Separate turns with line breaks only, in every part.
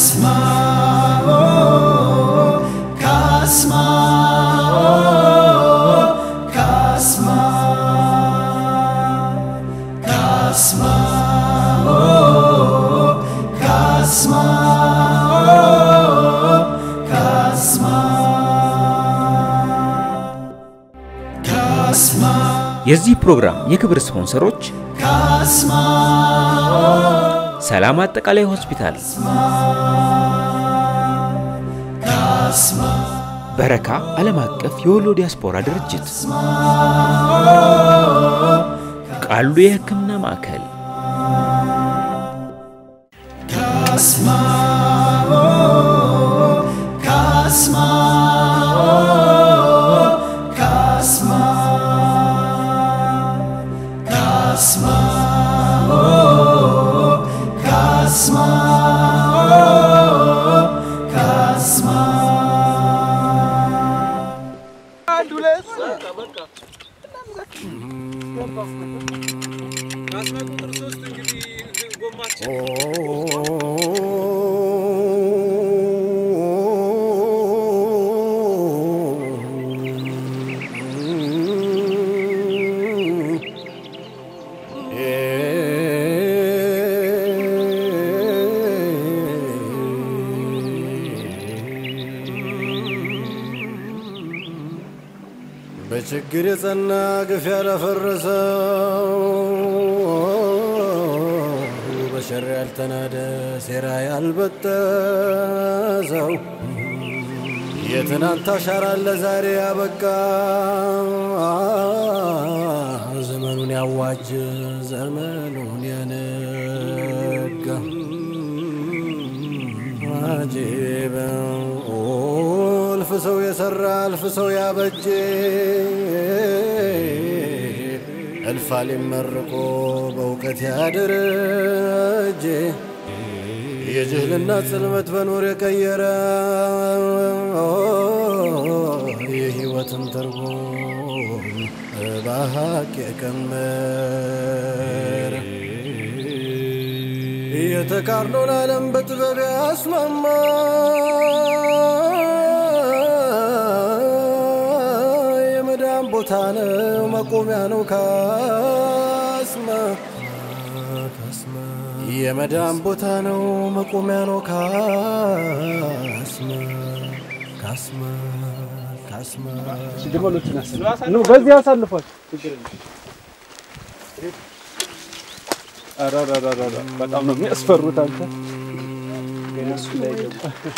Kasma, oh, Kasma, oh, Kasma, Kasma, oh, Kasma, oh, Kasma, Kasma,
የዚህ ፕሮግራም የክብር ስፖንሰሮች
Kasma,
ሰላም አጠቃላይ ሆስፒታል፣
Kasma,
በረካ ዓለም አቀፍ የወሎ ዲያስፖራ ድርጅት፣ ቃሉ የሕክምና ማዕከል፣
Kasma, oh, Kasma, oh, Kasma, Kasma, oh, Kasma, oh, Kasma.
በችግር የጸና ግፍ ያላፈረሰው በሸር ያልተናደ ሴራ ያልበጠሰው የትናንት አሻራ ለዛሬ ያበቃ ዘመኑን ያዋጅ ዘመኑን ያነጋ አጂበ እልፍ ሰው የሰራ እልፍ ሰው ያበጀ እልፍ አሊም መርቆ በእውቀት ያደረጀ የጅህልና ጽልመት በኑር የቀየረ የህይወትን ትርጉም በሀቅ የቀመረ የተቃርኖን ዓለም በጥበብ ያስማማ የመዳን ቦታ ነው መቆሚያ ነው ካስማ የመዳን ቦታ ነው መቆሚያ ነው ካስማ ካስማ ካስማ
ግመሎችን አሰልፍ ነው በዚህ አሳልፏል። ችግር የለም። ኧረ ኧረ ኧረ ኧረ በጣም ነው የሚያስፈሩት አንተ እነሱ እንዳይገቡ።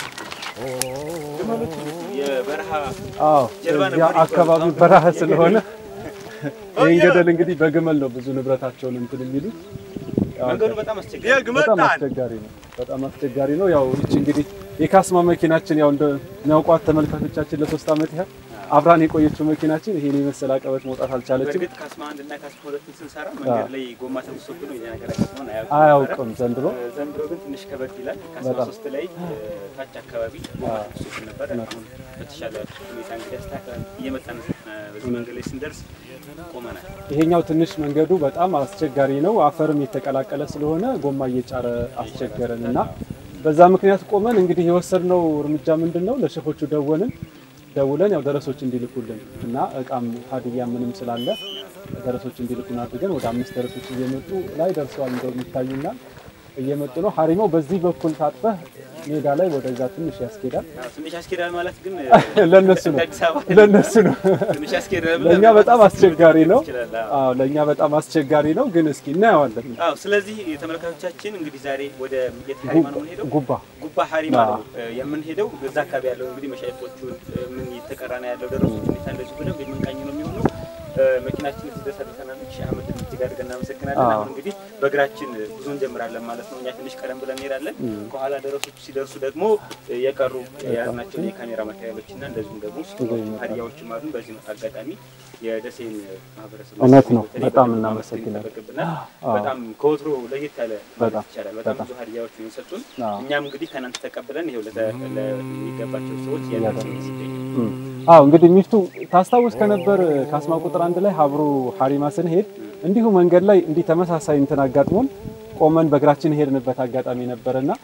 አዎ እዚያ አካባቢው በረሃ ስለሆነ ይህን ገደል እንግዲህ በግመል ነው ብዙ ንብረታቸውን እንትን የሚሉት። ያው በጣም አስቸጋሪ ነው። በጣም አስቸጋሪ ነው። ያው ይቺ እንግዲህ የካስማ መኪናችን ያው እንደሚያውቋት ተመልካቾቻችን ለሶስት ዓመት ያህል አብራን የቆየችው መኪናችን ይሄን የመሰለ አቀበት መውጣት አልቻለችም።
በእርግጥ ካስማ አንድ እና ካስማ ሁለትን ስንሰራ መንገድ ላይ ጎማ ተብሶብን ነው የኛ ነገር ካስማን አያውቅም።
አያውቅም ዘንድሮ
ዘንድሮ ግን ትንሽ ከበድ ይላል። ካስማ
በጣም።
ሶስት ላይ ታች አካባቢ ጎማ ተብሶብን ነበር። አሁን በተሻለ ሁኔታ እንግዲህ አስተካክለን እየመጣን እ፣ በዚህ መንገድ ላይ ስንደርስ ቆመናል።
ይሄኛው ትንሽ መንገዱ በጣም አስቸጋሪ ነው። አፈርም የተቀላቀለ ስለሆነ ጎማ እየጫረ አስቸገረን እና በዛ ምክንያት ቆመን እንግዲህ የወሰድነው እርምጃ ምንድን ነው? ለሸፎቹ ደወልን ደውለን ያው ደረሶች እንዲልኩልን እና እቃም ሀዲያ ምንም ስላለ ደረሶች እንዲልኩን አድርገን ወደ አምስት ደረሶች እየመጡ ላይ ደርሰዋል እንደሚታዩና እየመጡ ነው። ሀሪማው በዚህ በኩል ታጥፈህ ሜዳ ላይ ወደዛ ትንሽ ያስኬዳል።
አዎ፣ ትንሽ ያስኬዳል ማለት ግን እ፣
ለነሱ ነው
አዲስ አበባ
ለነሱ ነው።
ትንሽ ያስኬዳል ብለህ
ለእኛ በጣም አስቸጋሪ ነው።
ትችላለህ። አዎ።
አዎ ለእኛ በጣም አስቸጋሪ ነው፣ ግን እስኪ እናየዋለን።
አዎ ስለዚህ ተመልካቾቻችን እንግዲህ ዛሬ ወደ የት ሀሪማ ነው የምንሄደው?
ጉባ
ጉባ ሀሪማ
አዎ።
ነው እ፣ የምንሄደው። እዛ አካባቢ ያለው እንግዲህ መሻይኮቹን እ፣ ምን እየተቀራ ነው ያለው ደረሶች ሁኔታ እንደዚሁ ብለው የምንቃኝ ነው የሚሆነው። እ፣ መኪናችን እዚህ ድረስ አድርሰናለች። ሺህ ዓመት እጅግ አድርገን እናመሰግናለን።
አዎ።
አሁን እንግዲህ በእግራችን ጉዞ እንጀምራለን ማለት ነው። እኛ ትንሽ ቀደም ብለን እንሄዳለን። ከኋላ ደረሶቹ ሲደርሱ ደግሞ እ፣ የቀሩ የያዝናቸውን የካሜራ ማቴሪያሎች እና እንደዚሁም ደግሞ
ይመጣሉ።
ሀዲያዎችም አሉ። በዚህ አጋጣሚ የደሴን ማህበረሰብ
እውነት ነው።
በተለይ
በጣም
በጣም
እናመሰግናለን።
ይጠበቅብናል።
አዎ።
በጣም ከወትሮ ለየት ያለ ማለት
በጣም፣
ይቻላል። በጣም
በጣም።
ብዙ ሀዲያዎች ነው የሰጡን።
አዎ።
እኛም እንግዲህ ከእናንተ ተቀብለን ይኸው ለተ- ለሚገባቸው ሰዎች ያደረስን ይገኛል።
እም። አዎ እንግዲህ ሚፍቱ ታስታውስ ከነበር ካስማ ቁጥር አንድ ላይ ሀብሩ ሀሪማ ስንሄድ እንዲሁ መንገድ ላይ እንዲህ ተመሳሳይ እንትን አጋጥሞን ቆመን በእግራችን ሄድንበት አጋጣሚ ነበርና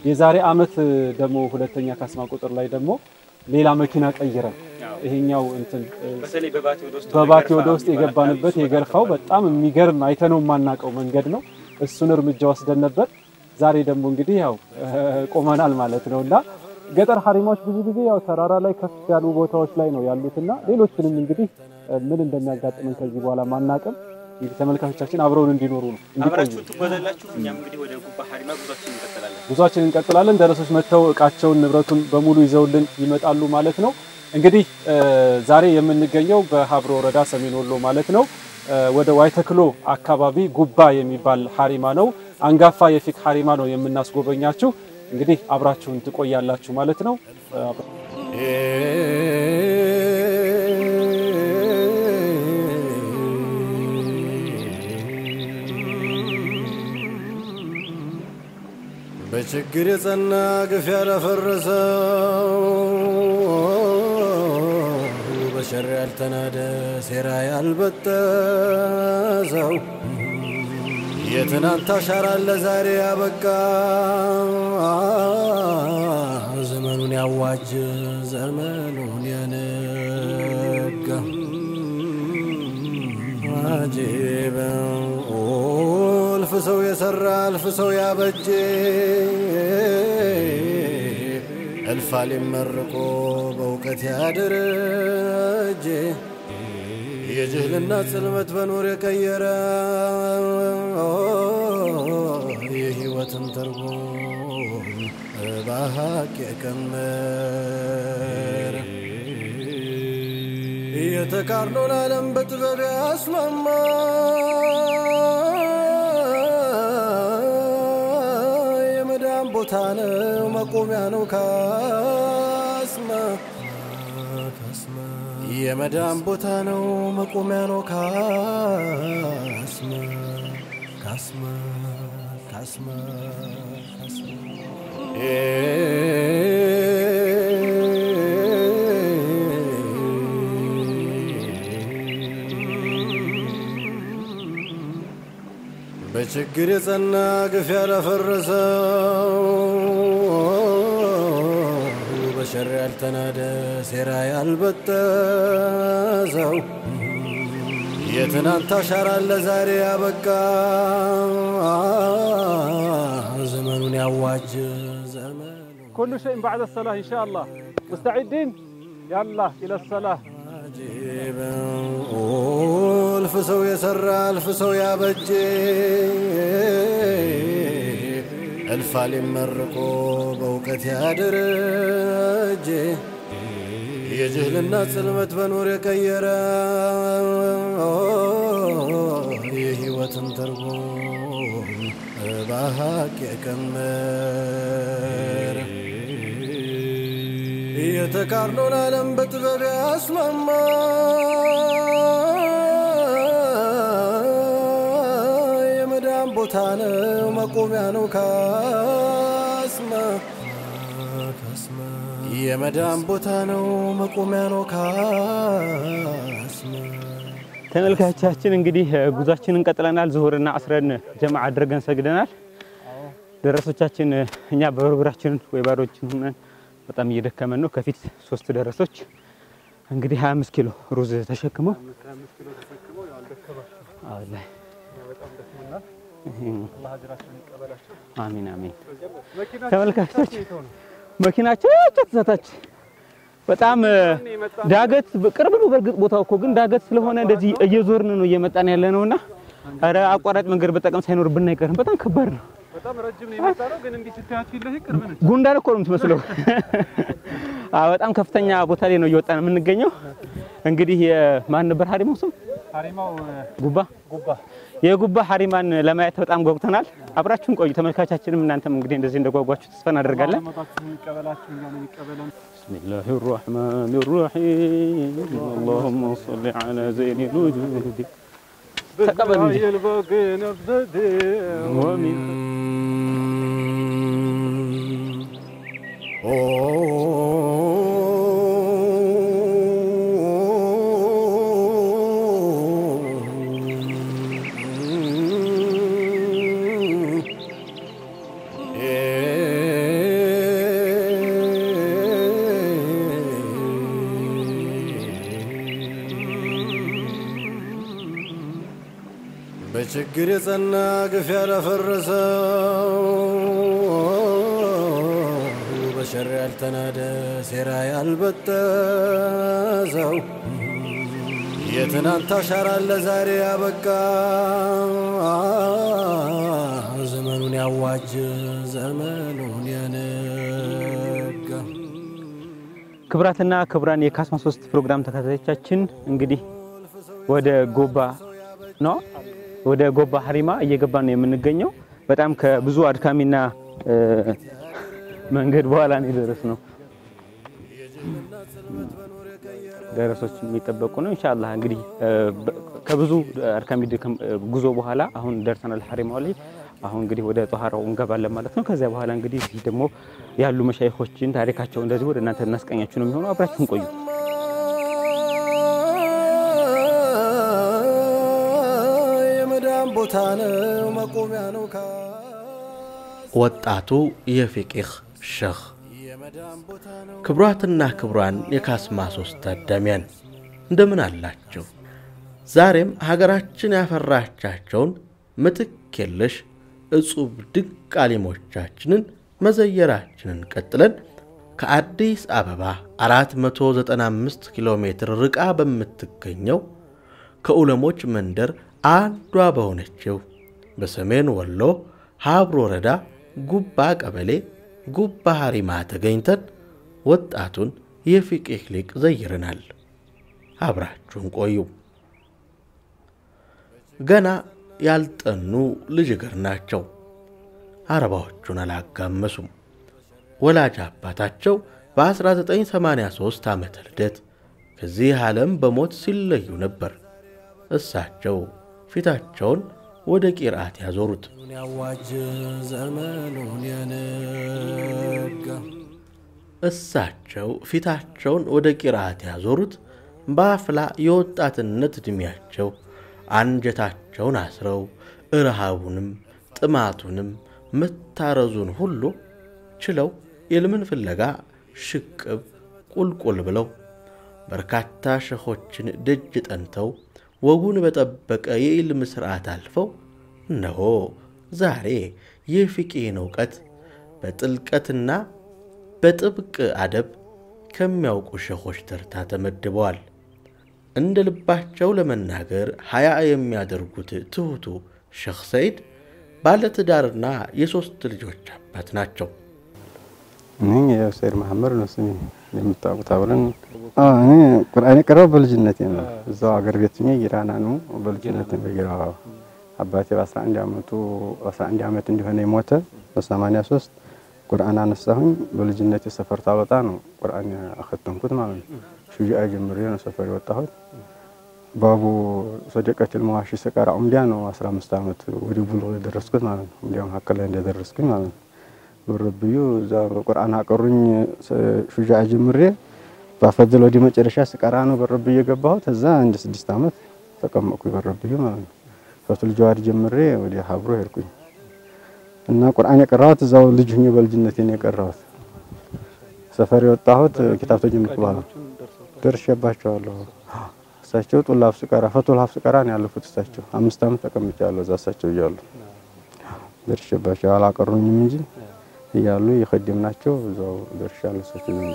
የዛሬ አመት ደግሞ ሁለተኛ ካስማ ቁጥር ላይ ደግሞ ሌላ መኪና ቀይረን ይሄኛው እንትን
በተለይ በባቲ ወደ ውስጥ
በባቲ ወደ ውስጥ የገባንበት የገርፋው በጣም የሚገርም አይተነው የማናውቀው መንገድ ነው። እሱን እርምጃ ወስደን ነበር። ዛሬ ደግሞ እንግዲህ ያው ቆመናል ማለት ነው እና ገጠር ሀሪማዎች ብዙ ጊዜ ያው ተራራ ላይ ከፍ ያሉ ቦታዎች ላይ ነው ያሉትና ሌሎችንም እንግዲህ ምን እንደሚያጋጥመን ከዚህ በኋላ ማናቅም እንግዲህ ተመልካቾቻችን አብረውን እንዲኖሩ ነው እንዲቆዩ
አብራችሁን ትጓዛላችሁ። እኛም እንግዲህ ወደ ጉባ ሀሪማ ጉዟችን እንቀጥላለን።
ጉዟችን እንቀጥላለን። ደረሶች መጥተው እቃቸውን ንብረቱን በሙሉ ይዘውልን ይመጣሉ ማለት ነው። እንግዲህ ዛሬ የምንገኘው በሀብሮ ወረዳ ሰሜን ወሎ ማለት ነው ወደ ዋይተክሎ አካባቢ ጉባ የሚባል ሀሪማ ነው። አንጋፋ የፊክ ሀሪማ ነው የምናስጎበኛችሁ። እንግዲህ አብራችሁን ትቆያላችሁ ማለት ነው።
በችግር የጸና ግፍ ያለፈረሰው በሸር ያልተናደ ሴራ ያልበጠሰው የትናንት አሻራ ለዛሬ ያበቃ ዘመኑን ያዋጅ ዘመኑን ያነጋ አጂበ እልፍ ሰው የሰራ እልፍ ሰው ያበጀ እልፍ አሊም መርቆ በእውቀት ያደረጀ የጅህልና ጽልመት በኑር የቀየረ የህይወትን ትርጉም በሀቅ የቀመረ የተቃርኖን ዓለም በጥበብ ያስማማ የመዳን ቦታ ነው መቆሚያ ነው ካስማ የመዳን ቦታ ነው መቆሚያ ነው ካስማ ካስማ ካስማ በችግር የጸና ግፍ ያለፈረሰው በሸር ያልተናደ ሴራ ያልበጠሰው የትናንት አሻራ ለዛሬ ያበቃ ዘመኑን ያዋጅ ዘመኑ
ኩሉ ሸይን ባዕደ ሰላህ ኢንሻአላህ ሙስተዒዲን ያላ ኢለ ሰላህ
አጂበ እልፍ ሰው የሰራ እልፍ ሰው ያበጀ እልፍ አሊም መርቆ በእውቀት ያደረጀ የጅህልና ጽልመት በኑር የቀየረ የህይወትን ትርጉም በሀቅ የቀመረ የተቃርኖን ዓለም በጥበብ ያስማማ የመዳን ቦታ ነው መቆሚያ ነው ካስማ የመዳን ቦታ ነው መቆሚያ ነው ካስማ
ተመልካቾቻችን እንግዲህ ጉዟችንን ቀጥለናል። ዙሁርና አስረን ጀማ አድርገን ሰግደናል። ደረሶቻችን እኛ በበርበራችን ወይ ባዶችን ሆነን በጣም እየደከመን ነው። ከፊት ሶስት ደረሶች እንግዲህ 25 ኪሎ ሩዝ ተሸክመው አላህ አሚን አሚን። ተመልካቾች መኪናቸው ተዛታች በጣም ዳገት ቅርብ ነው። በእርግጥ ቦታው እኮ ግን ዳገት ስለሆነ እንደዚህ እየዞርን ነው እየመጣን ያለ ነውና፣ ኧረ አቋራጭ መንገድ በጠቀም ሳይኖርብን አይቀርም። በጣም ከባድ ነው።
በጣም ረጅም ነው የመጣነው፣ ግን እንዲህ ስታያት ፊት ለፊት ቅርብ ነች።
ጉንዳን እኮ ነው የምትመስለው። አዎ በጣም ከፍተኛ ቦታ ላይ ነው እየወጣን የምንገኘው። እንግዲህ የማን ነበር ሀሪማው ስም?
ሀሪማው
ጉባ
ጉባ
የጉባ ሀሪማን ለማየት በጣም ጓጉተናል። አብራችሁን ቆዩ ተመልካቻችንም፣ እናንተም እንግዲህ እንደዚህ እንደጓጓችሁ ተስፋ እናደርጋለን።
መጣችሁ የሚቀበላችሁ እኛን የሚቀበለን
ብስሚላህ ራሕማን ራሒም አላሁመ ሰሊ ዐላ ዘይኒ ልውጁድ ተቀበል እንጂ
የልበግ ነብዘድ
ወሚን
ኦ በችግር የጸና ግፍ ያለፈረሰው በሸር ያልተናደ ሴራ ያልበጠሰው የትናንት አሻራ ለዛሬ ያበቃ ዘመኑን ያዋጅ ዘመኑን ያነጋ
ክብራትና ክብራን የካስማ ሶስት ፕሮግራም ተከታታዮቻችን እንግዲህ ወደ ጎባ ነው ወደ ጎባ ሀሪማ እየገባን ነው የምንገኘው። በጣም ከብዙ አድካሚና እ፣ መንገድ በኋላ ነው የደረስነው። ደረሶች የሚጠበቁ ነው። ኢንሻአላህ እንግዲህ እ፣ በ- ከብዙ አድካሚ ድካም፣ እ፣ ጉዞ በኋላ አሁን ደርሰናል ሀሪማው ላይ። አሁን እንግዲህ ወደ ጧሃራው እንገባለን ማለት ነው። ከዚያ በኋላ እንግዲህ እዚህ ደግሞ ያሉ መሻይኾችን ታሪካቸው እንደዚህ ወደ እናንተ እናስቀኛችሁ ነው የሚሆነው። አብራችሁን ቆዩ።
የመዳን ቦታ ነው መቆሚያ ነው ካ
ወጣቱ የፊቂህ ሸህ ክብሯትና ክብሯን የካስማ ሶስት ታዳሚያን እንደምን አላቸው? ዛሬም ሀገራችን ያፈራቻቸውን ምትክ የለሽ እጹብ ድንቅ አሊሞቻችንን መዘየራችንን ቀጥለን ከአዲስ አበባ 495 ኪሎ ሜትር ርቃ በምትገኘው ከዑለሞች መንደር አንዷ በሆነችው በሰሜን ወሎ ሀብሮ ወረዳ ጉባ ቀበሌ ጉባ ሀሪማ ተገኝተን ወጣቱን የፊቂህ ሊቅ ዘይረናል። አብራችሁን ቆዩ። ገና ያልጠኑ ልጅ እግር ናቸው። አረባዎቹን አላጋመሱም። ወላጅ አባታቸው በ1983 ዓመተ ልደት ከዚህ ዓለም በሞት ሲለዩ ነበር። እሳቸው ፊታቸውን ወደ ቂርአት ያዞሩት።
ያዋጅ ዘመኑን ያነጋ
እሳቸው ፊታቸውን ወደ ቂርአት ያዞሩት በአፍላ የወጣትነት ዕድሜያቸው አንጀታቸውን አስረው እርሃቡንም ጥማቱንም መታረዙን ሁሉ ችለው የልምን ፍለጋ ሽቅብ ቁልቁል ብለው በርካታ ሸኾችን ደጅ ጠንተው ወጉን በጠበቀ የኢልም ሥርዓት አልፈው እነሆ ዛሬ የፊቂህን እውቀት በጥልቀትና በጥብቅ አደብ ከሚያውቁ ሸኾች ተርታ ተመድበዋል። እንደ ልባቸው ለመናገር ሀያ የሚያደርጉት ትሑቱ ሸኽ ሰይድ ባለትዳርና የሦስት ልጆች አባት ናቸው።
እኔ ያው ሰይድ መሐመድ ነው ስሜ የምታውቁት አብረን እኔ ቁርአን የቀረው በልጅነቴ ነው። እዛው አገር ቤት ሆኜ ጊራና ነው በልጅነቴ በጊራ አባቴ በ11 ዓመቱ 11 ዓመት እንዲሆነ የሞተ በ83 ቁርአን አነሳሁኝ። በልጅነቴ ሰፈር ታወጣ ነው ቁርአን አኸተምኩት ማለት ነው። ሹጃ ጀምሬ ነው ሰፈር የወጣሁት። ባቡ ሰደቀትል መዋሺ ስቀራ ኡምዲያ ነው 15 ዓመት ወደ ቡሉግ የደረስኩት ማለት ነው። ኡምዲያ መካከል ላይ እንደደረስኩኝ ማለት ነው። በረብዩ እዛ በቁርአን አቀሩኝ ሹጃ ጀምሬ ባፈድል ወደ መጨረሻ ስቀራ ነው በረብዩ የገባሁት። እዛ አንድ ስድስት ዓመት ተቀመጥኩ በረብዩ ማለት ነው። ፈቱል ጀዋድ ጀምሬ ወደ ሀብሮ ሄድኩኝ እና ቁርአን የቀራሁት እዛው ልጅ ሁኜ በልጅነቴ ነው የቀራሁት። ሰፈር የወጣሁት ኪታብ ተጀምርኩ በኋላ ደርሼባቸዋለሁ። እሳቸው ጡል ሀፍስ ቀራ ፈቱል ሀፍስ ቀራ ነው ያለፉት። እሳቸው አምስት ዓመት ተቀምጫለሁ እዛ እሳቸው እያሉ ደርሼባቸው አላቀሩኝም እንጂ እያሉ የኸደምናቸው እዛው ደርሻለሁ እሳቸው ዘንድ።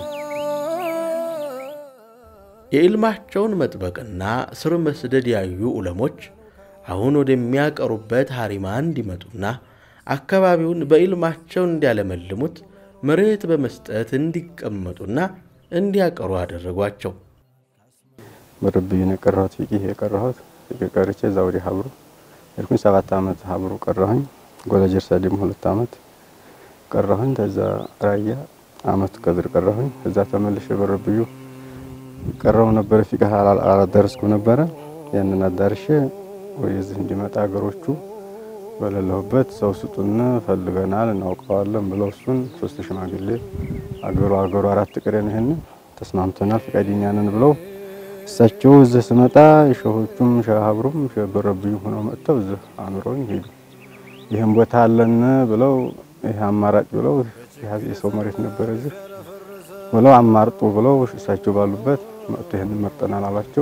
የኢልማቸውን መጥበቅና ስር መስደድ ያዩ ዑለሞች አሁን ወደሚያቀሩበት ሀሪማ እንዲመጡና አካባቢውን በኢልማቸው እንዲያለመልሙት መሬት በመስጠት እንዲቀመጡና እንዲያቀሩ አደረጓቸው።
በረብዩ ነው የቀራሁት። ፊቂህ የቀራሁት ፊቂህ ቀርቼ እዛ ወደ ሀብሩ ሄድኩኝ። ሰባት ዓመት ሀብሩ ቀራሁኝ። ጎለጀርሳ ደግሞ ሁለት ዓመት ቀራሁኝ። ከዛ ራያ አመት ቀድር ቀራሁኝ። እዛ ተመልሼ በረብዩ ቀራው ነበረ። ፊቂህ አላዳረስኩም ነበረ። ያንን አዳርሼ ወደዚህ እንዲመጣ ሀገሮቹ በሌለሁበት ሰው ስጡን ፈልገናል እናውቀዋለን ብለው እሱን ሶስት ሽማግሌ አገሩ አገሩ አራት ቅሬ ነው ይሄን ተስማምተናል ፈቃደኛ ነን ብለው እሳቸው እዚህ ስመጣ ሸሆቹም ሸሀብሩም ሸበረብዩ ሆነው መጥተው እዚህ አኑረውኝ ሄዱ። ይህም ቦታ አለን ብለው ይህ አማራጭ ብለው የሰው መሬት ነበረ እዚህ ብለው አማርጡ ብለው እሳቸው ባሉበት መጥቶ ይህን መርጠናል አሏቸው።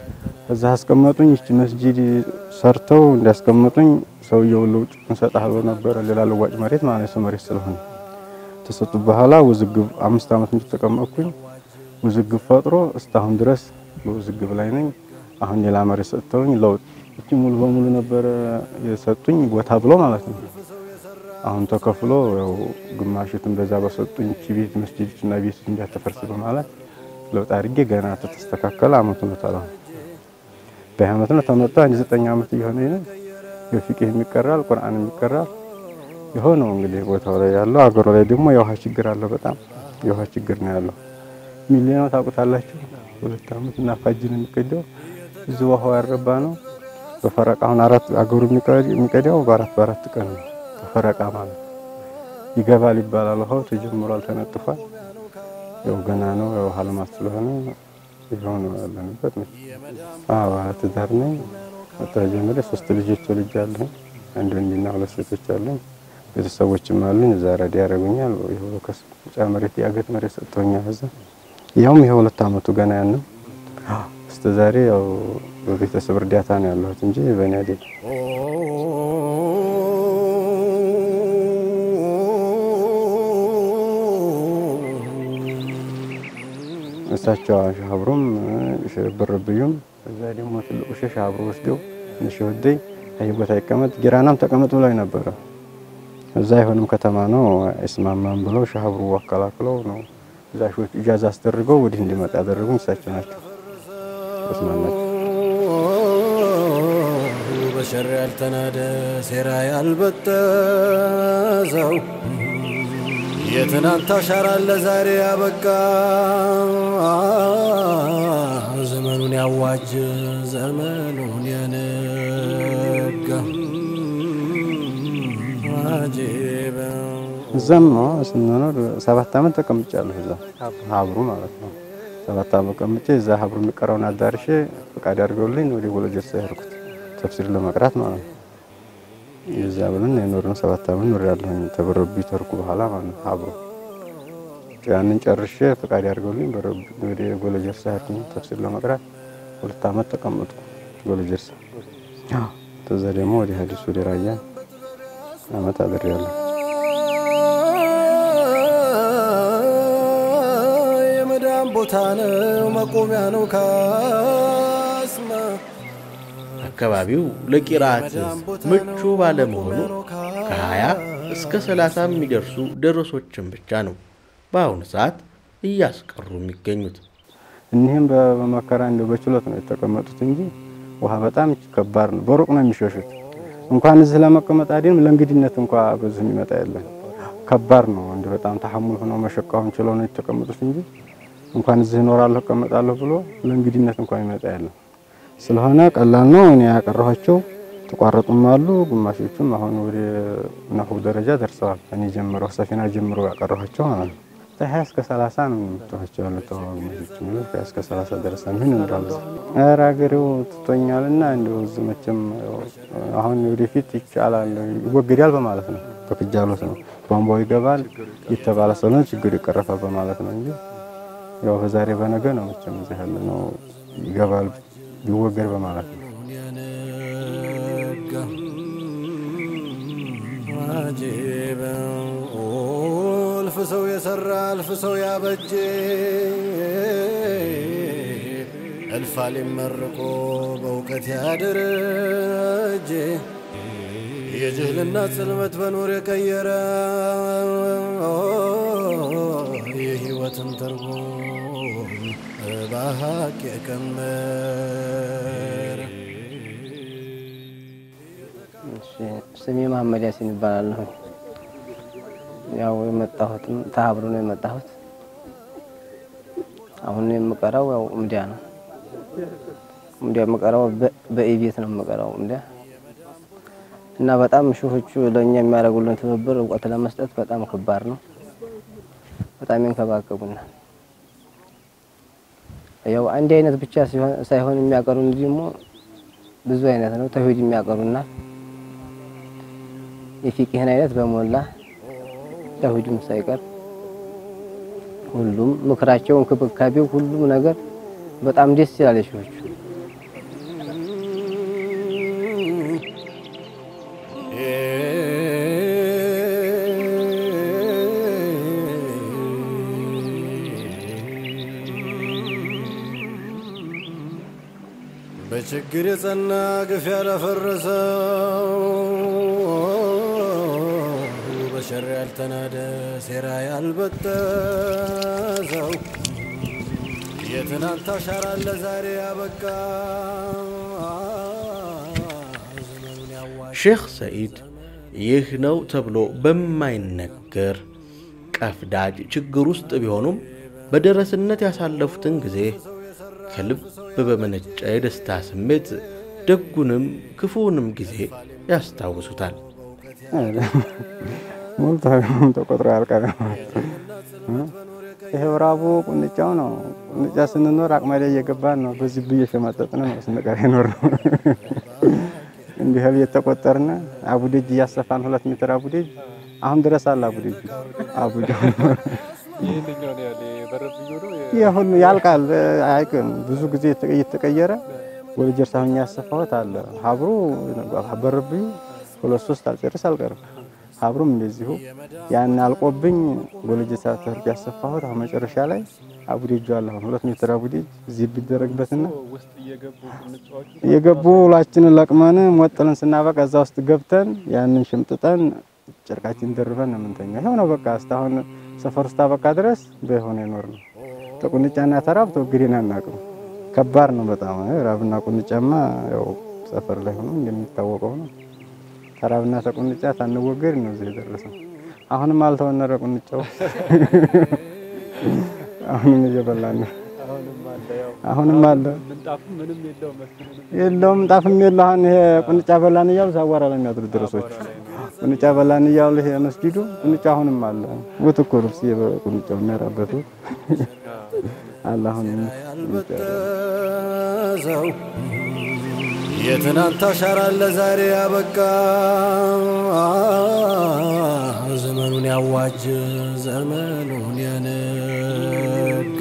እዛ አስቀመጡኝ። ይቺ መስጂድ ሰርተው እንዲያስቀምጡኝ ሰውየው ለውጭ እንሰጥሃል ብሎ ነበረ። ሌላ ለዋጭ መሬት ማለት ነው፣ መሬት ስለሆነ ተሰጡ። በኋላ ውዝግብ አምስት ዓመት እንደተቀመጥኩኝ ውዝግብ ፈጥሮ እስካሁን ድረስ በውዝግብ ላይ ነኝ። አሁን ሌላ መሬት ሰጥተውኝ ለውጥ እቺ ሙሉ በሙሉ ነበረ የሰጡኝ ቦታ ብሎ ማለት ነው። አሁን ተከፍሎ ያው ግማሽቱን በዛ በሰጡኝ እቺ ቤት መስጂድ እና ቤት እንዳትፈርስ በማለት ለውጥ አድርጌ ገና ተስተካከለ አመቱ ነው ታላ በአመት ነው ተመጣ አንድ ዘጠኝ አመት እየሆነ ነው። የፊቅህ የሚቀራል ቁርአን የሚቀራል የሆነው እንግዲህ ቦታው ላይ ያለው አገሩ ላይ ደግሞ የውሃ ችግር አለ። በጣም የውሃ ችግር ነው ያለው። ሚሊዮን ታውቁታላችሁ። ሁለት አመት እና ፋጅን የሚቀዳው እዚህ ውሃው ያረባ ነው። በፈረቃ አሁን አራት አገሩ የሚቀዳው በአራት በአራት ቀን ነው። በፈረቃ ማለት ይገባል ይባላል። ውሃው ተጀምሯል፣ ተነጥፏል። ያው ገና ነው። ያው ውሃ ልማት ስለሆነ ይኸው ነው ያለንበት። አዎ ትዳር ነኝ። ተጀምሬ ሶስት ልጆች ወልጃለሁ። አንድ ወንድና ሁለት ሴቶች አሉኝ። ቤተሰቦችም አሉኝ። እዛ ረዲ ያደርጉኛል። ይኸው ከስ ጫ መሬት የአገት መሬት ሰጥቶኛል። እዛ ያውም ይሄ ሁለት አመቱ ገና ያንም እስከ ዛሬ ያው በቤተሰብ እርዳታ ነው ያለሁት እንጂ በእኔ አይደለም። እሳቸው ሻብሩም ብርብዩም እዛ ደግሞ ትልቁ ሸሽ አብሮ ወስደው ትንሽ ወደይ አይ ቦታ ይቀመጥ ጊራናም ተቀመጥ ብለው ነበረ። እዛ አይሆንም ከተማ ነው አይስማማም ብለው ሻብሩ አከላክለው ነው እዛ ሾች ኢጃዛ አስደርገው ወዲህ እንዲመጣ ያደረጉኝ እሳቸው ናቸው። ተስማማቸው።
በሸር ያልተናደ ሴራ ያልበጠሰው የትናንት አሻራ ለዛሬ ያበቃ ዘመኑን ያዋጅ ዘመኑን የነጋ አጀበ
እዛም ነው ስንኖር ሰባት አመት ተቀምጫለሁ። እዛ ሀብሩ ማለት ነው። ሰባት አመት ቀምጬ እዛ ሀብሩ የሚቀረውን አዳርሼ ፈቃድ አድርገውልኝ ወደ ወለጀርሳ ያልኩት ተፍሲር ለመቅራት ማለት ነው። የዛ ብለን የኖርን ሰባት አመት ኖር ያለሁኝ ተበረቢ ተርኩ በኋላ ማለት ነው። ሀብሩ ያንን ጨርሼ ፈቃድ አድርገውልኝ ወደ ወለጀርሳ ያልኩኝ ተፍሲር ለመቅራት ሁለት አመት ተቀመጥኩ ወለጀርሳ። ከዛ ደግሞ ወደ ሀዲስ ወደ ራያ አመት አድሬያለሁ።
የመዳን ቦታ ነው መቆሚያ ነው ካስማ
አካባቢው ለቂራት ምቹ ባለመሆኑ ከ20 እስከ 30 የሚደርሱ ደረሶችን ብቻ ነው በአሁኑ ሰዓት እያስቀሩ የሚገኙት።
እኒህም በመከራ እንደ በችሎት ነው የተቀመጡት እንጂ ውሃ በጣም ከባድ ነው። በሩቅ ነው የሚሸሹት። እንኳን እዚህ ለመቀመጥ አይደለም ለእንግድነት እንኳ በዚህ የሚመጣ የለም። ከባድ ነው። እንደ በጣም ተሐሙል ሆነው መሸቃውን ችለው ነው የተቀመጡት እንጂ እንኳን እዚህ እኖራለሁ እቀመጣለሁ ብሎ ለእንግድነት እንኳን የሚመጣ የለም። ስለሆነ ቀላል ነው። እኔ ያቀረኋቸው ተቋረጡም አሉ። ግማሾቹም አሁን ወደ ነሁ ደረጃ ደርሰዋል። እኔ ጀምሮ ሰፊና ጀምሮ ያቀረኋቸው ማለት ነው። ከሀያ እስከ ሰላሳ ነው የምትኋቸው ያለ ተዋጊዎች የሚሉት ከሀያ እስከ ሰላሳ ደረሰ ምን ይኖራል። ኧረ ሀገሬው ትቶኛል እና እንዲሁ እዚህ መቼም አሁን ወደፊት ይቻላል ይወገዳል በማለት ነው። በክጃሎት ነው ቧንቧው ይገባል የተባለ ስለሆነ ችግር ይቀረፋል በማለት ነው እንጂ ያው በዛሬ በነገ ነው መቼም እዚህ ያለ ነው ይገባል ይወገድ በማለት ነው።
የነጋ አጀበ እልፍ ሰው የሰራ እልፍ ሰው ያበጀ እልፍ አሊም መርቆ በእውቀት ያደረጀ የጅህልና ጽልመት በኑር የቀየረ የህይወትን ትርጉም በሀቅ የቀመረ
ስሜ መሀመድ ያሲን ይባላለሁ። ያው የመጣሁትም ተሀብሩ ነው የመጣሁት። አሁን የምቀራው ያው እምዲያ ነው። እምዲያ የምቀራው በኢቤት ነው የምቀራው እምዲያ እና በጣም ሹሆቹ ለእኛ የሚያደርጉልን ትብብር እውቀት ለመስጠት በጣም ከባድ ነው። በጣም ይንከባከቡናል። ያው አንድ አይነት ብቻ ሳይሆን የሚያቀሩን ደግሞ ብዙ አይነት ነው። ተውሂድ የሚያቀሩናል። የፊቅህን አይነት በሞላ ተውሂድም ሳይቀር ሁሉም ምክራቸው፣ እንክብካቤው፣ ሁሉም ነገር በጣም ደስ ይላል። የሾቹ
በችግር የጸና ግፍ ያላፈረሰው በሸር ያልተናደ ሴራ ያልበጠሰው የትናንት አሻራ ለዛሬ ያበቃ ዘመኑን ያዋ
ሼኽ ሰኢድ ይህ ነው ተብሎ በማይነገር ቀፍዳጅ ችግር ውስጥ ቢሆኑም በደረስነት ያሳለፉትን ጊዜ ከልብ በመነጨ የደስታ ስሜት ደጉንም ክፉውንም ጊዜ ያስታውሱታል።
ሞልቶ ተቆጥሮ ያልቀረ ይሄው ራቡ ቁንጫው ነው። ቁንጫ ስንኖር አቅማዳ እየገባን ነው። በዚህ ብዬ ሸማጠጥን ነው ስንቀር የኖር ነው። እንዲህ ቤት ተቆጠርን። አቡዴጅ እያሰፋን ሁለት ሜትር አቡዴጅ አሁን ድረስ አለ። አቡዴጅ አቡዴ
ይህንኛው ነው ያለ በረብዮ ነው
ይሁን ያልቃል፣ አይቅም ብዙ ጊዜ እየተቀየረ ወደ ጀርሳ ሆኜ ያሰፋሁት አለ። ሀብሩ በረብዩ ሁለት ሶስት አልጨርስ አልቀርም። ሀብሩም እንደዚሁ ያን አልቆብኝ ጎልጅ ሳተር ያሰፋሁት አሁን መጨረሻ ላይ አቡዴጁ አለ። አሁን ሁለት ሜትር አቡዴጅ እዚህ ቢደረግበትና
ውስጥ እየገቡ ቁንጫዎቹ
የገቡ ሁላችንን ለቅመን ሞጥለን ስናበቃ እዛ ውስጥ ገብተን ያንን ሽምጥጠን ጨርቃችን ደርበን ነው የምንተኛው። ይኸው ነው በቃ እስካሁን ሰፈር ውስጥ አበቃ ድረስ በሆነ ይኖር ነው። ተቁንጫና ተራብ ተወግዴን አናውቅም። ከባድ ነው በጣም ራብና ቁንጫማ ያው ሰፈር ላይ ሆኖ እንደሚታወቀው ነው። ተራብና ተቁንጫ ታንወገድ ነው እዚህ የደረሰው። አሁንም አልተወነረ ቁንጫው አሁንም እየበላን ነው።
አሁንም አለ ያው
አሁንም አለ
ምንጣፉ ምንም የለውም መስሎኝ
የለውም ጣፍም የለ። አሁን ይሄ ቁንጫ በላን እያሉ ሳዋራ ላይ የሚያድሩ ድረሶች ቁንጫ በላን እያሉ ይሄ መስጊዱ ቁንጫ አሁንም አለ። ውት እኮ ልብስ ቁንጫው የሚያራበቱ አለ አሁንም
ያልበጠሰው የትናንት አሻራ ለዛሬ ያበቃ ዘመኑን ያዋጅ ዘመኑን የነጋ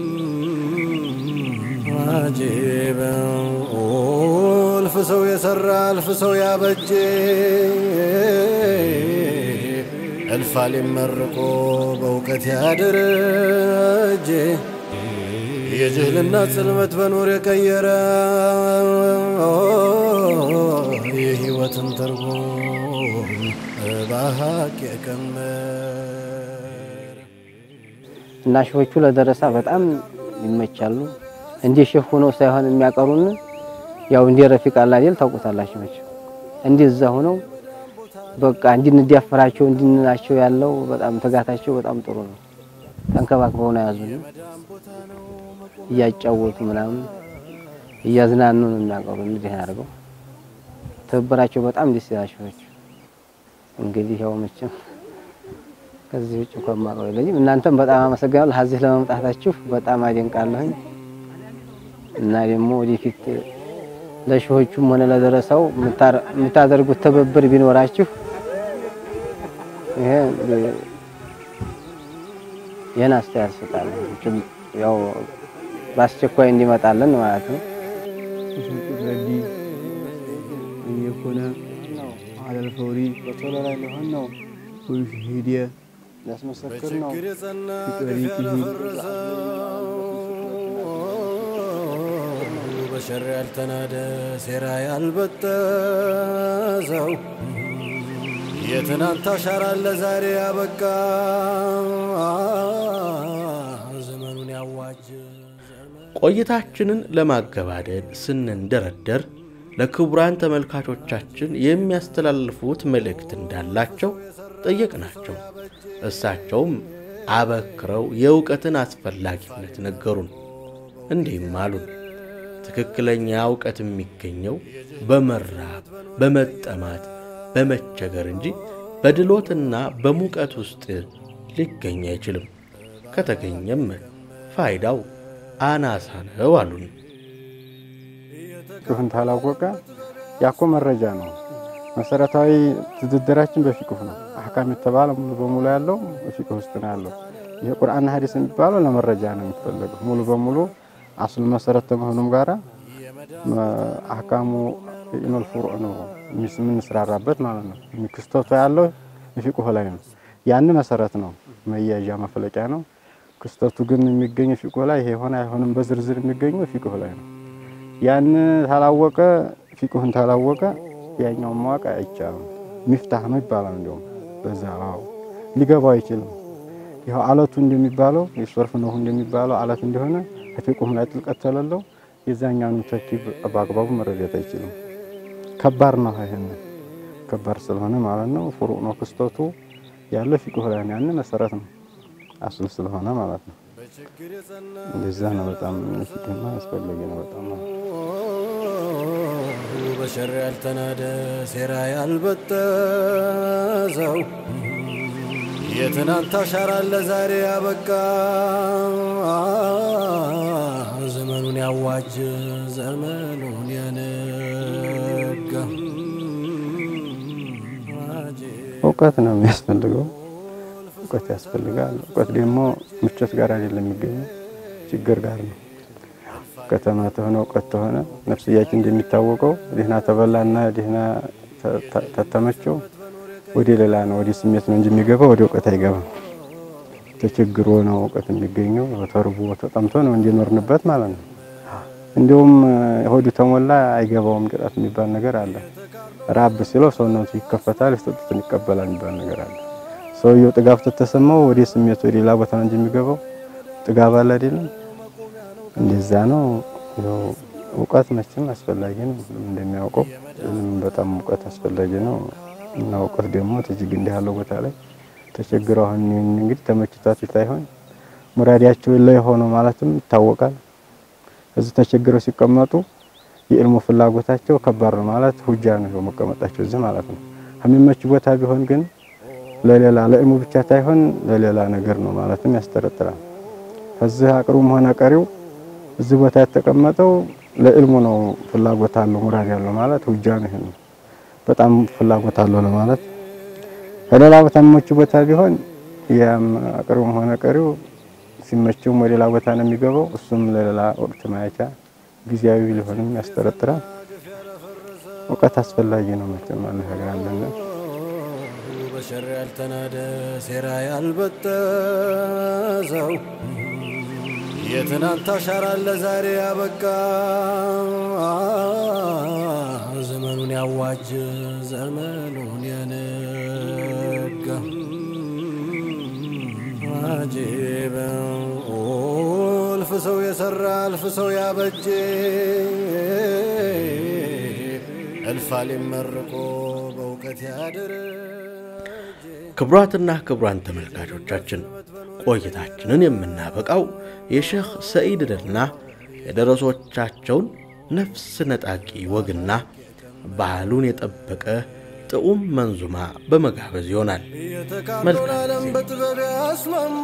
አጀበ እልፍ ሰው የሰራ እልፍ ሰው ያበጀ እልፍ አሊም መርቆ በእውቀት ያደረጀ የጅህልና ጽልመት በኖር የቀየረ የህይወትን ትርጉም በሀቅ የቀመረ
እና ሼሆቹ ለደረሳ በጣም ይመቻሉ። እንዲህ ሼህ ሆነው ሳይሆን የሚያቀሩን ያው እንዲህ ረፊቅ አላዴል ታውቁታላችሁ መቼም እንዲህ እዛ ሆነው በቃ እንድንዳፈራቸው እንድንላቸው ያለው በጣም ትጋታቸው በጣም ጥሩ ነው። ተንከባክበው ነው ያዙን። እያጫወቱ ምናምን እያዝናኑ ነው የሚያቀሩ እንዲህ አድርገው ትብብራቸው በጣም ደስ ይላል ሼሆቹ። እንግዲህ ያው መቼም ከዚህ ውጭ እንኳን የማውቀው የለኝም። እናንተም በጣም አመሰግናለሁ እዚህ ለመምጣታችሁ በጣም አደንቃለሁኝ እና ደግሞ ወደፊት ለሼሆቹም ሆነ ለደረሰው የምታደርጉት ትብብር ቢኖራችሁ ይሄ ይህን አስተያየት እሰጣለሁ። ያው በአስቸኳይ እንዲመጣለን ማለት ነው።
የኮነ አለል ፈውሪ
በቶሎ ላይ ሊሆን ነው
ወይሽሂድ
ሊያስመሰክር ነው።
በችግር የጸና
ፊጠሪ
ግፍ ያላፈረሰው በሸር ያልተናደ ሴራ ያልበጠሰው የትናንት አሻራ ለዛሬ ያበቃ ዘመኑን ያዋጅ
ቆይታችንን ለማገባደድ ስንንደረደር ለክቡራን ተመልካቾቻችን የሚያስተላልፉት መልእክት እንዳላቸው ጠየቅናቸው። እሳቸውም አበክረው የእውቀትን አስፈላጊነት ነገሩን። እንዲህም አሉን። ትክክለኛ እውቀት የሚገኘው በመራብ በመጠማት በመቸገር እንጂ በድሎትና በሙቀት ውስጥ ሊገኝ አይችልም። ከተገኘም ፋይዳው አናሳ ነው አሉን።
ፊቅሁን ታላወቀ ያኮ መረጃ ነው። መሰረታዊ ትድድራችን በፊቅሁ ነው። አህካም የተባለ ሙሉ በሙሉ ያለው በፊቅሁ ውስጥ ነው ያለው። ይሄ ቁርአንና ሐዲስ የሚባለው ለመረጃ ነው የሚፈለገው ሙሉ በሙሉ አስሉ መሰረት ከመሆኑም ጋራ አህካሙ ኢኖል ፍሩዕ ነው የምንስራራበት ማለት ነው። ክስተቱ ያለው የፊቅሁ ላይ ነው። ያን መሰረት ነው መያዣ መፈለቂያ ነው። ክስተቱ ግን የሚገኘው ፊቅሁ ላይ ይሄ ሆነ አይሆንም በዝርዝር የሚገኘው ፊቅሁ ላይ ነው። ያን ታላወቀ ፊቅሁን ታላወቀ ያኛውን ማወቅ አይቻልም። ሚፍታህ ነው ይባላል። እንዲሁም በዛ አዎ ሊገባው አይችልም። ይኸው አለቱ እንደሚባለው የሶርፍ ነው እንደሚባለው አለት እንደሆነ ከፊቅሁም ላይ ጥልቀት ተለለው የዛኛውን ተርቲብ በአግባቡ መረዳት አይችልም። ከባድ ነው። ይሄን ከባድ ስለሆነ ማለት ነው ፍሩቅ ነው ክስተቱ ያለው ፊቅሁ ላይ ነው። ያን መሰረት ነው አስል ስለሆነ ማለት ነው። እንደዛ ነው። በጣም ፊቅህማ አስፈላጊ ነው በጣም ነው።
በሸር ያልተናደ ሴራ ያልበጠሰው የትናንት አሻራ ለዛሬ ያበቃ ዘመኑን ያዋጅ ዘመኑን ያነጋ
እውቀት ነው የሚያስፈልገው። እውቀት ያስፈልጋል። እውቀት ደግሞ ምቾት ጋር አይደለም የሚገኘው ችግር ጋር ነው። ከተማ ተሆነ እውቀት ተሆነ ነፍስያችን እንደሚታወቀው ደህና ተበላና ደህና ተተመቸው ወደ ሌላ ነው ወደ ስሜት ነው እንጂ የሚገባው ወደ እውቀት አይገባም። ተቸግሮ ነው እውቀት የሚገኘው። ተርቦ ተጠምቶ ነው እንዲኖርንበት ማለት ነው። እንዲሁም ሆዱ ተሞላ አይገባውም ቅጣት የሚባል ነገር አለ። ራብ ሲለው ሰውነቱ ይከፈታል፣ የሰጡትን ይቀበላል የሚባል ነገር አለ። ሰውየው ጥጋብ ተተሰማው ወደ ስሜት ወደ ሌላ ቦታ ነው እንጂ የሚገባው ጥጋብ አለ አይደለም። እንደዛ ነው። ያው እውቀት መቼም አስፈላጊ ነው እንደሚያውቀው በጣም እውቀት አስፈላጊ ነው። እና እውቀት ደግሞ ትጅግ እንዲህ ያለው ቦታ ላይ ተቸግረው አሁን እንግዲህ ተመችቷት ሳይሆን ሙራዲያቸው ላይ ሆኖ ማለትም ይታወቃል። እዚህ ተቸግረው ሲቀመጡ የዕልሙ ፍላጎታቸው ከባድ ነው ማለት ሁጃ ነው መቀመጣቸው እዚህ ማለት ነው። የሚመች ቦታ ቢሆን ግን ለሌላ ለዕልሙ ብቻ ሳይሆን ለሌላ ነገር ነው ማለትም ያስጠረጥራል። ከዚህ አቅሩም ሆነ ቀሪው እዚህ ቦታ የተቀመጠው ለዕልሙ ነው ፍላጎት አለው ሙራድ ያለው ማለት ሁጃ ነው። ይሄ በጣም ፍላጎት አለው ለማለት ከሌላ ቦታ የሚመች ቦታ ቢሆን ያም አቅሩም ሆነ ቀሪው ሲመችውም ወደ ሌላ ቦታ ነው የሚገባው። እሱም ለሌላ ወቅት ማየቻ ጊዜያዊ ሊሆንም ያስጠረጥራል። እውቀት አስፈላጊ ነው መቼም አነጋግራለን።
በሸር ያልተናደ ሴራ ያልበጠሰው የትናንት አሻራ ለዛሬ ያበቃ ዘመኑን ያዋጅ ዘመኑን ያነጋ አጂበ እልፍ ሰው የሰራ እልፍ ሰው ያበጀ እልፍ አሊም መርቆ በእውቀት ያደረ
ክቡራትና ክቡራን ተመልካቾቻችን ቆይታችንን የምናበቃው የሼኽ ሰኢድንና የደረሶቻቸውን ነፍስ ነጣቂ ወግና ባህሉን የጠበቀ ጥዑም መንዙማ በመጋበዝ ይሆናል።
የተካበረ ዓለም በጥበብ ያስማማ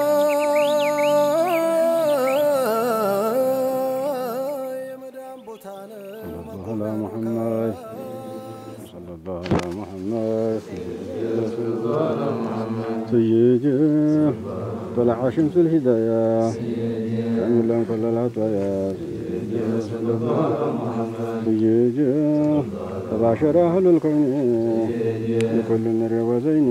የመዳን ቦታ ነው።
على محمد صلى الله على محمد سيدي طلع شمس الهداية كامل لهم كل العطايا سيدي تباشر أهل الكون لكل نر وزين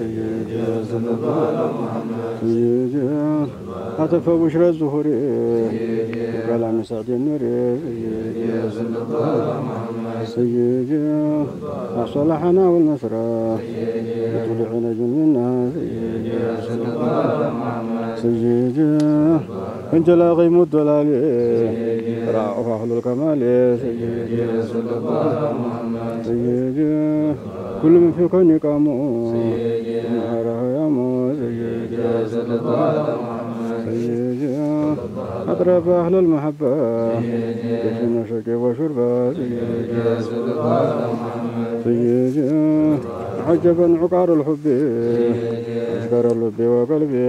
سيدي هتف بشرى الزهور كلام سعد النور سيدي صلحنا والمسرى طلع نجم منا سيدي انت لا غيم الدلال راعه اهل الكمال سيدي كل من في كون قاموا نهاره يا مو سيدي أطرب أهل المحبة يشن شرق وشربة سيدي عجبا عقار الحب أشكر اللب وقلبي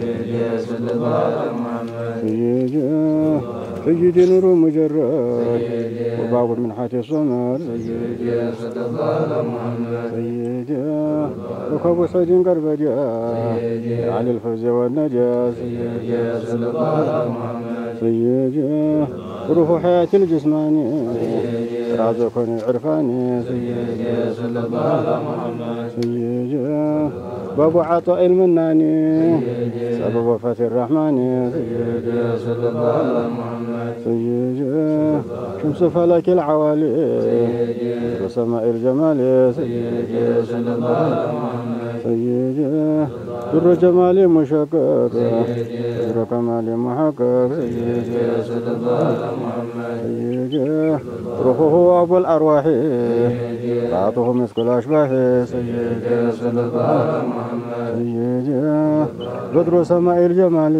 سيدي سيدي نور مجرد وباب من حاتي الصمر سيدي وكب سعيد قربجا على الفوز والنجاة سيدي روح حياة الجسماني رازقني عرفاني سيدي باب عطاء المنان سبب وفاة الرحمن سيدي صلى الله على محمد سيدي شمس فلك العوالي وسماء الجمال سيدي صلى الله على محمد سيدي در جمال مشقق در كمال محقق سيدي صلى الله على محمد سيدي روحه أبو الأرواح بعضه مسك الأشباح سيدي صلى الله على محمد سيدي بدر سماء الجمال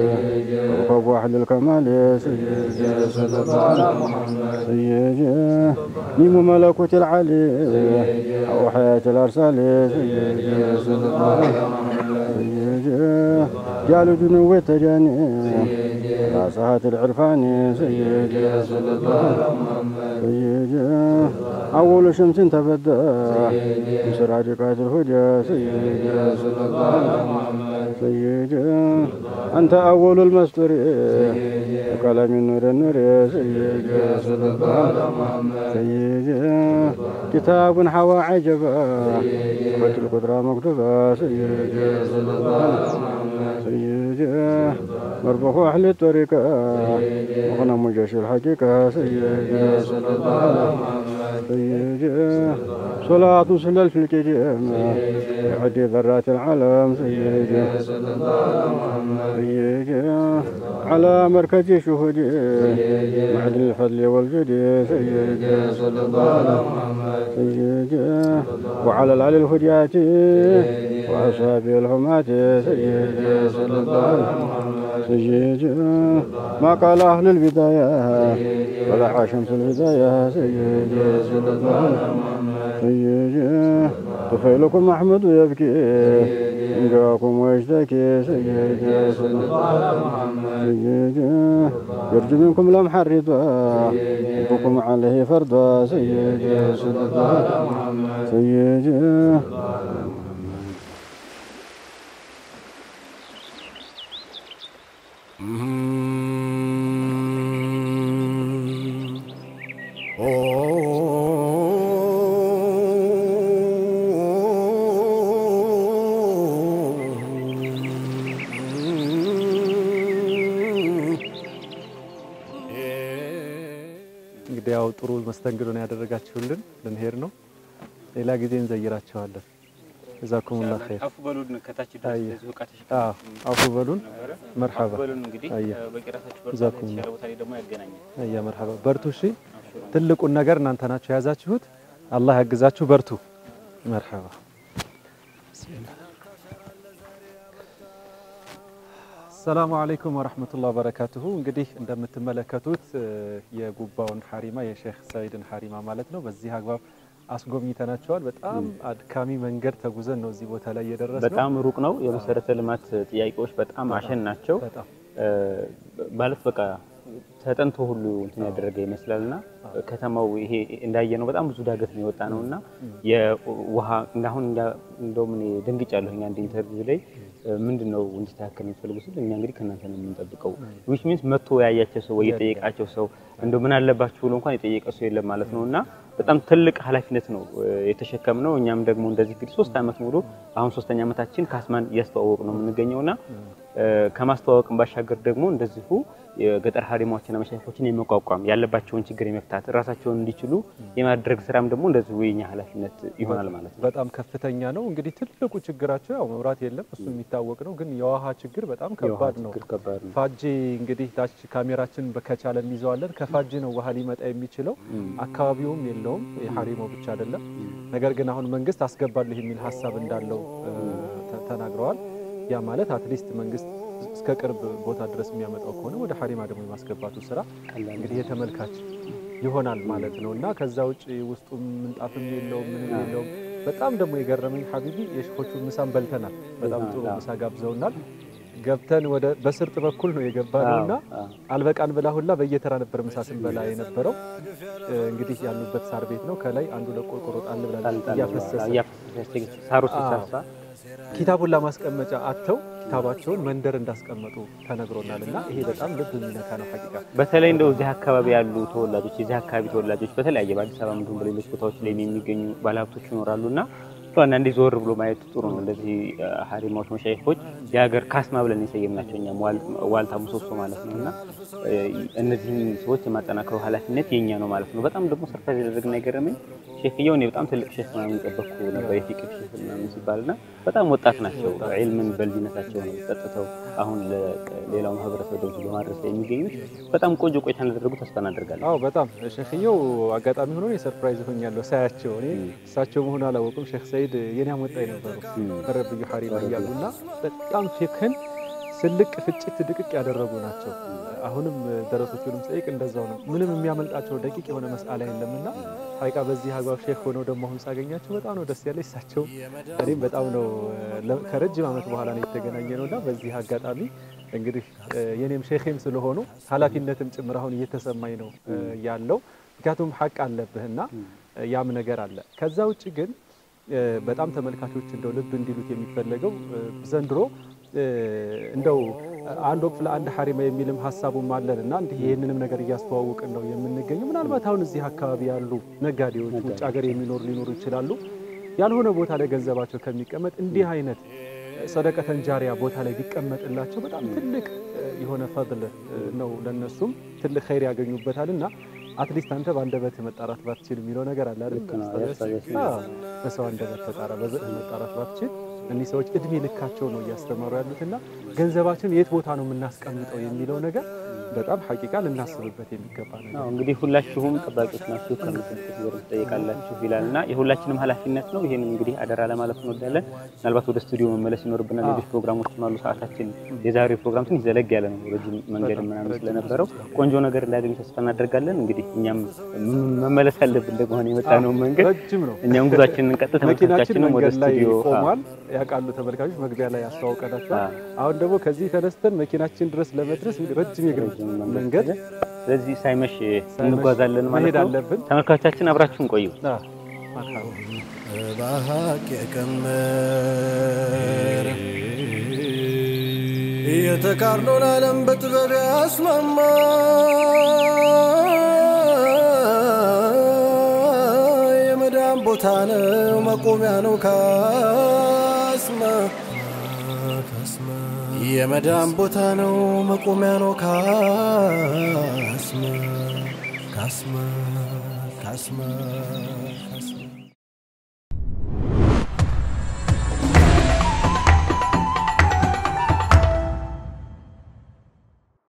وكوكب أهل الكمال سيدي صلى الله على محمد سيدي نيم ملكوت العلي أو حياة الأرسال سيدي صلى الله عليه سيدي جعل دنو التجاني راسهات العرفان سيدي صلى الله عليه سيدي أول شمس تبدى من سراجقات الهدى سيدي صلى الله عليه سيدي أنت أول المستور بكلام النور النور سيدي صلى الله عليه سيدي كتاب حوى عجبا قوة القدرة مكتوبة سيدي صلى الله عليه سيدي مربح أهل الطريقة وغنم جيش الحقيقة سيدي صلى الله عليه سيدي صلاة سلل في الكتاب يعدي ذرات العالم سيدي صلى الله عليه سيدي على مركز شهودي معدن الفضل والجود سيدي صلى الله عليه سيدي وعلى العلي الهديات وأصحابه الهمات سيدي صلى الله عليه سيدي ما قال أهل البداية ولا شمس البداية سيدي صلى الله عليه سيدي طفيلكم محمد يبكي إن جاكم ويشتكي سيدي صلى الله عليه سيدي يرجو منكم لمح الرضا يبكم عليه فرضا سيدي صلى الله عليه سيدي
እንግዲህ ያው ጥሩ መስተንግዶ ነው ያደረጋችሁልን። ልንሄድ ነው። ሌላ ጊዜ እንዘይራቸዋለን። ጀዛኩሙላህ ኸይር።
አፉ በሉን ከታች
አየ።
ድረስ እቃ
አዎ አፉ በሉን። መርሐባ
አፉ በሉን እንግዲህ
አየ።
በቂራታችሁ በርታ
ጀዛኩሙላህ
የተሻለ ቦታ ላይ ደግሞ ያገናኛል።
አያ መርሐባ። በርቱ። እሺ ትልቁን ነገር እናንተ ናችሁ የያዛችሁት። አላህ ያግዛችሁ። በርቱ። መርሐባ። ቢስሚላህ። ሰላሙ አለይኩም ወረህመቱላህ ወበረካቱሁ። እንግዲህ እንደምትመለከቱት እ፣ የጉባውን ሐሪማ የሼክ ሰዒድን ሐሪማ ማለት ነው በዚህ አግባብ አስጎብኝተናቸዋል። በጣም አድካሚ መንገድ ተጉዘን ነው እዚህ ቦታ ላይ የደረስነው።
በጣም ሩቅ ነው። የመሰረተ ልማት ጥያቄዎች በጣም አሸን ናቸው።
በጣም
እ፣ ማለት በቃ ተጠንቶ ሁሉ እንትን ያደረገ ይመስላልና ከተማው ይሄ እንዳየነው በጣም ብዙ ዳገት ነው የወጣ ነው እና የውሃ እንዳሁን እንደውም እኔ ደንግጫለሁኝ አንድ ኢንተርቪው ላይ እ፣ ምንድን ነው እንዲስተካከል የሚፈልጉ ስል እኛ እንግዲህ ከእናንተ ነው የምንጠብቀው ዊች ሚንስ መጥቶ ያያቸው ሰው ወይ የጠየቃቸው ሰው እንደው ምን አለባችሁ ብሎ እንኳን የጠየቀ ሰው የለም ማለት ነው እና በጣም ትልቅ ኃላፊነት ነው እ፣ የተሸከምነው። እኛም ደግሞ እንደዚህ እንግዲህ ሶስት ዓመት ሙሉ አሁን ሶስተኛ ዓመታችን ካስማን እያስተዋወቅ ነው የምንገኘውና እ፣ ከማስተዋወቅን ባሻገር ደግሞ እንደዚሁ የገጠር ሀሪማዎችና መሻይኮችን የመቋቋም ያለባቸውን ችግር የመፍታት ራሳቸውን እንዲችሉ የማድረግ ስራም ደግሞ እንደዚሁ የኛ ኃላፊነት ይሆናል ማለት ነው።
በጣም ከፍተኛ ነው። እንግዲህ ትልቁ ችግራቸው ያው መብራት የለም፣ እሱ የሚታወቅ ነው። ግን የውሃ ችግር በጣም
የውሃ
ከባድ ነው።
ችግር ከባድ ነው።
ፋጂ እንግዲህ ታች ካሜራችን ከቻለ እንይዘዋለን። ከፋጂ ነው ውሃ ሊመጣ የሚችለው። አካባቢውም የለውም የሀሪማው ብቻ አይደለም። ነገር ግን አሁን መንግስት አስገባለሁ የሚል ሀሳብ እንዳለው እ፣ ተ- ተናግረዋል። ያ ማለት አትሊስት መንግስት እስከ ቅርብ ቦታ ድረስ የሚያመጣው ከሆነ ወደ ሀሪማ ደግሞ የማስገባቱ ስራ እንግዲህ የተመልካች ይሆናል ማለት ነው እና ከዛ ውጭ ውስጡ ምንጣፍም የለውም ምንም የለውም። በጣም ደግሞ የገረመኝ ሀቢቢ የሽፎቹ ምሳን በልተናል። በጣም ጥሩ ምሳ ጋብዘውናል። ገብተን ወደ በስርጥ በኩል ነው የገባ ነው እና አልበቃን ብላ ሁላ በየተራ ነበር ምሳ ስንበላ የነበረው። እ፣ እንግዲህ ያሉበት ሳር ቤት ነው። ከላይ አንዱ ለቆርቆሮ ጣል ብላለች እያፈሰሰ
እያፈሰሰ ሳሮች
አዎ።
ሲሳሳ
ኪታቡን ለማስቀመጫ አጥተው ኪታባቸውን መንደር እንዳስቀመጡ ተነግሮናል እና ይሄ በጣም ልብ የሚነካ ነው ሐቂቃ።
በተለይ እንደው እዚህ አካባቢ ያሉ ተወላጆች የዚህ አካባቢ ተወላጆች በተለያየ በአዲስ አበባ እንዲሁም በሌሎች ቦታዎች ላይ የሚገኙ ባለሀብቶች ይኖራሉ እና አንዳንዴ ዞር ብሎ ማየት ጥሩ ነው። እንደዚህ ሀሪማዎች መሻይኮች የሀገር ካስማ ብለን የሰየምናቸው እኛም ዋልታ ምሰሶ ማለት ነው እና እነዚህን ሰዎች የማጠናከረው ኃላፊነት የኛ ነው ማለት ነው። በጣም ደግሞ ሰርፕራይዝ ያደረግና የገረመኝ ሼክየው እኔ በጣም ትልቅ ሼክ ምናምን የጠበቅኩ ነበር የፊቅህ ሼክ ምናምን ሲባልና በጣም ወጣት ናቸው። ዒልምን በልጅነታቸው ነው ጠጥተው አሁን ለሌላው ማህበረሰብ ደግሞ በማድረስ ላይ የሚገኙት በጣም ቆንጆ ቆይታ እንዳደረጉ ተስፋ እናደርጋለን።
አዎ በጣም ሼክየው አጋጣሚ ሆኖ የሰርፕራይዝ ሆኛለሁ ሳያቸው። እኔ እሳቸው መሆኑ አላወቁም። ሼክ ሰይድ የኔ አሞጣኝ ነበሩ ረብዩ ሀሪማ እያሉና በጣም ፊቅህን ስልቅ ፍጭት ድቅቅ ያደረጉ ናቸው። አሁንም ደረሶቹንም ጠይቅ እንደዛው ነው። ምንም የሚያመልጣቸው ደቂቅ የሆነ መስአላ የለምና ሀቂቃ በዚህ አግባብ ሼክ ሆነው ደግሞ አሁን ሳገኛቸው በጣም ነው ደስ ያለ እሳቸው እኔም በጣም ነው ከረጅም ዓመት በኋላ ነው የተገናኘ ነውና በዚህ አጋጣሚ እንግዲህ የኔም ሼክም ስለሆኑ ኃላፊነትም ጭምር አሁን እየተሰማኝ ነው ያለው። ምክንያቱም ሀቅ አለብህና ያም ነገር አለ። ከዛ ውጭ ግን በጣም ተመልካቾች እንደው ልብ እንዲሉት የሚፈለገው ዘንድሮ እንደው አንድ ወቅት ለአንድ ሀሪማ የሚልም ሀሳቡም አለን እና እንዲህ ይህንንም ነገር እያስተዋወቅን ነው የምንገኘው። ምናልባት አሁን እዚህ አካባቢ ያሉ ነጋዴዎች ውጭ ሀገር የሚኖሩ ሊኖሩ ይችላሉ። ያልሆነ ቦታ ላይ ገንዘባቸው ከሚቀመጥ እንዲህ አይነት ሰደቀተን ጃሪያ ቦታ ላይ ቢቀመጥላቸው በጣም ትልቅ የሆነ ፈድል ነው፣ ለነሱም ትልቅ ኸይር ያገኙበታል እና አትሊስት አንተ በአንደበት መጣራት ባትችል የሚለው ነገር አለ አይደል? በሰው አንደበት ተጣራ መጣራት ባትችል እኒህ ሰዎች እድሜ ልካቸው ነው እያስተማሩ ያሉትና ገንዘባችን የት ቦታ ነው የምናስቀምጠው የሚለው ነገር በጣም ሐቂቃ ልናስብበት የሚገባ ነገር።
እንግዲህ ሁላችሁም ጠባቂዎች ናችሁ፣ ከምትልቁት ዘር ትጠይቃላችሁ ይላል እና የሁላችንም ኃላፊነት ነው። ይህን እንግዲህ አደራ ለማለት እንወዳለን። ምናልባት ወደ ስቱዲዮ መመለስ ይኖርብናል። ሌሎች ፕሮግራሞችም አሉ። ሰዓታችን የዛሬው ፕሮግራም ትንሽ ዘለግ ያለ ነው፣ ረጅም መንገድ ምናምን ስለነበረው ቆንጆ ቆንጆ ነገር እንዳገኝ ተስፋ እናደርጋለን። እንግዲህ እኛም መመለስ ያለብን ደግሞ የመጣ ነው መንገድ
ረጅም ነው።
እኛም ጉዟችንን ቀጥታ
መኪናችን
ተመልካቾቻችንም ወደ
መንገድ ላይ
ስቱዲዮ
ቆሟል። ያውቃሉ ተመልካቾች፣ መግቢያ ላይ ያስተዋውቀናቸዋል። አሁን ደግሞ ከዚህ ተነስተን መኪናችን ድረስ ለመድረስ እንግዲህ ረጅም የእግር መንገድ
ስለዚህ ሳይመሽ እንጓዛለን ማለት
መሄድ
ነው።
አለብን።
ተመልካቾቻችን አብራችሁን ቆዩ።
በሀቅ የቀመር የተቃርኖን ዓለም በጥበብ ያስማማ የመዳን ቦታ ነው መቆሚያ ነው ካስማ የመዳን ቦታ ነው መቆሚያ ነው ካስማ ካስማ ካስማ